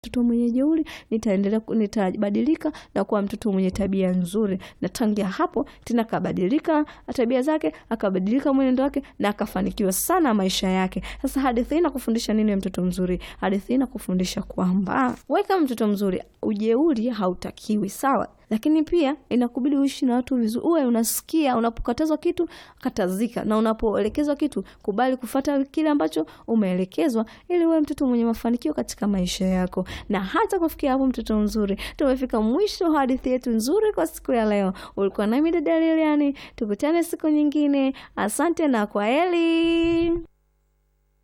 mtoto mwenye jeuri, nitaendelea nitabadilika na kuwa mtoto mwenye tabia nzuri. Na tangia hapo tena akabadilika tabia zake, akabadilika mwenendo wake na akafanikiwa sana maisha yake. Sasa hadithi hii inakufundisha nini mtoto mzuri? Hadithi hii inakufundisha kwamba wewe kama mtoto mzuri, ujeuri hautakiwi, sawa? Lakini pia inakubidi uishi na watu vizuri, uwe unasikia unapokatazwa kitu katazika, na unapoelekezwa kitu kubali kufata kile ambacho umeelekezwa, ili uwe mtoto mwenye mafanikio katika maisha yako. Na hata kufikia hapo, mtoto mzuri, tumefika mwisho wa hadithi yetu nzuri kwa siku ya leo. Ulikuwa nami dada Lilian, tukutane siku nyingine. Asante na kwaheri.